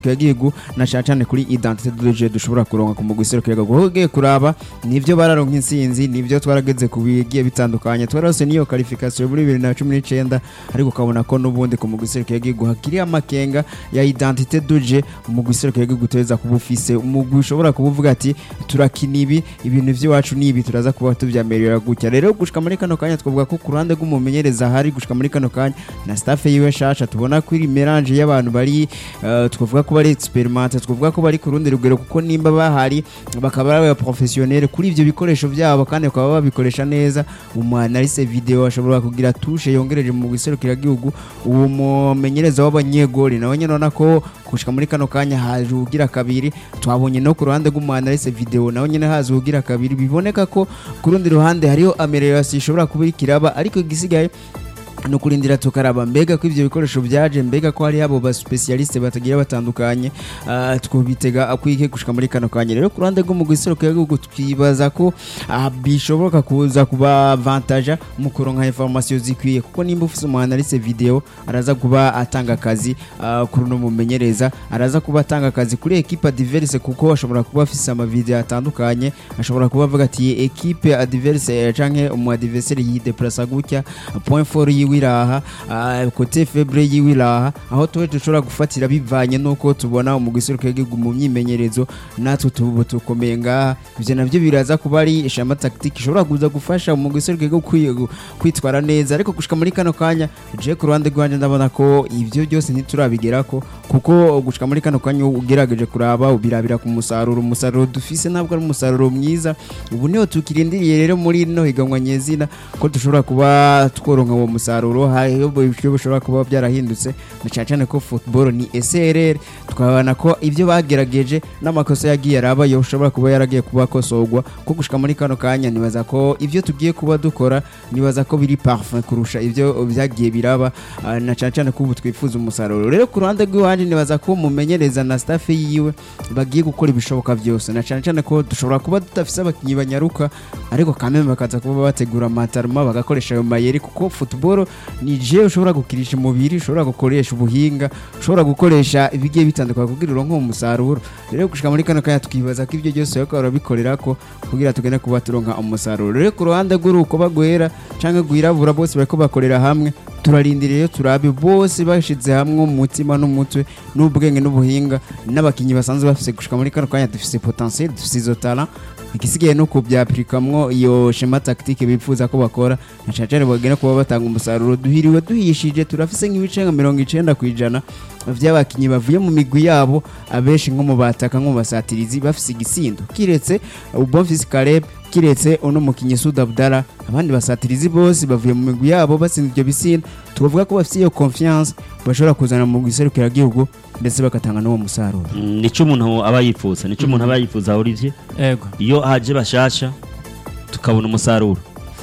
gihugu na cyane cyane kuri identité de jeu dushobora kuronka ku mugwi serukiragihugu kuko ugiye kuraba nivyo bararonka intsinzi nivyo twarageze ku bigiye bitandukanye twarose niyo qualification muri 2019 ariko ukabona ko n'ubundi ku mugwi serukiragihugu hakiri amakenga ya identité de jeu umugwi serukiragihugu uteza kuba ufise umugwi ushobora kuba uvuga ati turakina ibi ibintu vy'iwacu ni ibi turaza kuba tuvyamerera gutya rero gushika muri kano kanya twavuga ko ku ruhande rw'umumenyereza hari gushika muri kano kanya na staff yiwe shasha tubona ko iri melange y'abantu bari eh, twavuga ko bari experimente twavuga ko bari ku rundi rugero kuko nimba bahari bakaba ari professionnel kuri ivyo bikoresho vyabo kandi bakaba babikoresha neza umanalise video ashobora kugira tushe yongereje mu giserukira gihugu uwo mumenyereza w'abanyegoli nawe nyene urabona ko gushika muri kano kanya haje ugira kabiri twabonye no ku ruhande rw'umanalise video nawe nyene haje ugira kabiri biboneka ko ku rundi ruhande hariho amelioration ishobora kuba ikiraba ariko igisigaye no kurindira tukaraba mbega ko ivyo bikoresho byaje mbega ko hari abo ba specialiste batagira batandukanye uh, twobitega akwike gushika muri kano kanya rero ku ruhande rw'umugwi serukiragihugu twibaza ko uh, bishoboka kuza kuba avantage mu kuronka information zikwiye kuko nimba ufise umuanaliste video araza kuba atanga akazi uh, kuri uno mumenyereza araza kuba atanga akazi kuri equipe adverse kuko ashobora kuba afise ama video atandukanye ashobora kuba avuga ati equipe adverse canke umu adversaire yideplace gutya point fort yiwe iraha uh, kote febre yiwe iraha aho tuwe dushobora gufatira bivanye nuko tubona umugwi serukiragihugu mu myimenyerezo natwe tubu tukomeye ngaha ivyo navyo biraza kuba ari ishama tactique ishobora kuza gufasha umugwi serukiragihugu kwi- kwitwara neza ariko gushika muri kano kanya je ku ruhande rwanje ndabona ko ivyo byose ntiturabigerako kuko gushika muri kano kanya ugerageje kuraba ubirabira ku musaruro umusaruro dufise ntabwo ari umusaruro mwiza ubu niho tukirindiriye rero muri no higanwa nyezina ko dushobora kuba tworonka uwo musaruro hariho ibyo bishobora kuba byarahindutse na cyane cyane ko football ni SRR tukabona ko ibyo bagerageje n'amakosa yagiye araba yo ushobora kuba yaragiye kuba akosorwa ko gushika muri kano kanya nibaza ko ibyo tugiye kuba dukora nibaza ko biri parfum kurusha ibyo byagiye biraba ah, na cyane cyane ko ubu twifuza umusaruro rero ku ruhande rw'iwanje nibaza ko mumenyereza na staff yiwe bagiye gukora ibishoboka byose na cyane cyane ko dushobora kuba tudafise abakinnyi banyaruka ariko kameme bakaza kuba bategura amataruma bagakoresha ayo mayeri kuko football ni je ushobora gukirisha umubiri ushobora gukoresha ubuhinga ushobora gukoresha ibigiye bitandukanye kugira uronke umusaruro rero gushika muri kano kanya twibaza ko ibyo byose bariko barabikorera ko kugira tugende kuba turonka umusaruro rero ku ruhande rw'urukoba rwera canke rwirabura bose bariko bakorera hamwe turarindiriye turabe bose bashize hamwe umutima n'umutwe n'ubwenge n'ubuhinga n'abakinnyi basanzwe bafise gushika muri kano kanya dufise potentiel dufise izo talent igisigaye no kubyapurikamwo iyo shema tactique bifuza ko bakora na cyane cyane bagenda kuba batanga umusaruro duhiriwe duhishije turafise nk'ibice nka mirongo icenda ku ijana vy'abakinnyi bavuye mu migwi yabo abenshi nko mu bataka nko mu basatirizi bafise igisindo kiretse ubonfisi Caleb kiretse uno mukinyi Sud Abdallah abandi basatirizi bose bavuye mu migwi yabo batsinda ivyo bisindo tukavuga ko bafise iyo confiance bashobora kuzana mu giserukira gihugu ndetse bagatanga n'uwo musaruro Mm, nico umuntu aba yifuza nico umuntu aba yifuza Olivier ego iyo haje bashasha tukabona umusaruro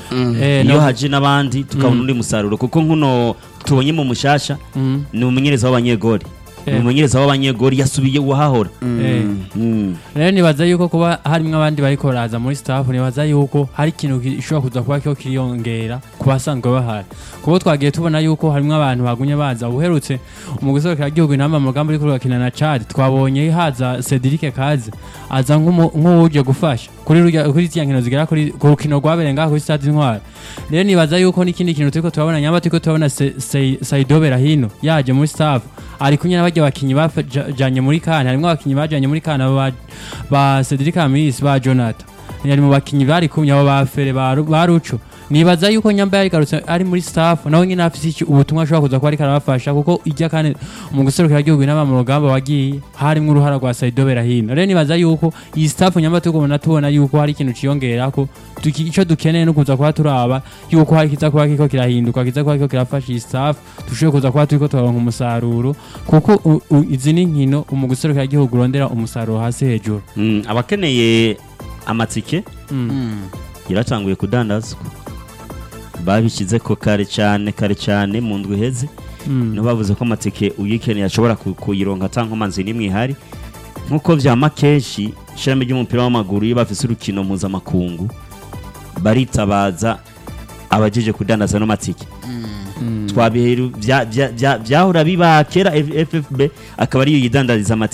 Eh, iyo no- haje n'abandi tukabona undi musaruro kuko nkuno tubonye mu mushasha Mm, ni umumenyereza w'abanyegori ni Eh. umumenyereza w'abanyegori yasubiye uwahahora eh. Mm. rero nibaza yuko kuba harimwo abandi bariko baraza muri staff nibaza yuko hari ikintu gishobora kuza kuba kiho kiriyongera ku basanzwe bahari kuko twagiye tubona yuko harimwo abantu bagumye baza uherutse umugusohokera gihugu inama mu rugamba ariko rugakina na Chad twabonye haza Cedric Kaze aza nk'umu- nk'uwuje gufasha kuri rurya- kuri ziriya nkino zigera kuri ku rukino rwabereye ngaha kuri stade intwari rero nibaza yuko n'ikindi kintu turiko turabona nyamba turiko turabona Se- Se- Saido Berahino yaje muri staff ari kumwe n'abarya bakinyi bajanye muri kane harimwo abakinyi bajanye muri kane abo ba, ba Cedric Amis ba Jonathan yari mu bakinyi bari kumwe abo ba Fere ba Ru- ba Ruco nibaza yuko nyamba yarigarutse ari muri staff nawe nyine afise iki ubutumwa ashobora kuza kuba ariko arabafasha kuko ijya kandi mu guserukira igihugu inama mu rugamba wagiye harimwo uruhara rwa Saido Berahino rero nibaza yuko iyi staff nyamba tugomba tubona yuko hari ikintu ciyongerako tuki- ico dukeneye no kuza kuba turaba yuko hari kiza kuba kiko kirahinduka kiza kuba kiko kirafasha iyi staff dushobore kuza kuba turiko turaronka umusaruro kuko u- u- izi ni nkino mu guserukira igihugu urondera umusaruro hasi hejuru Mm, abakeneye amatike Mm. yaratanguye kudandazwa babishyize ko kare cyane kare cyane mu ndwi iheze Mm. niho bavuze ko amatike uyikeneye ashobora ku- kuyironka ata nkomanzi n'imwe ihari nk'uko vyama kenshi ishami ry'umupira w'amaguru iyo bafise urukino mpuzamakungu baritabaza abajeje kudandaza no matike twabiheru vya- vya- vya- vyahora biba kera FFB akaba ariyo yidandariza amatike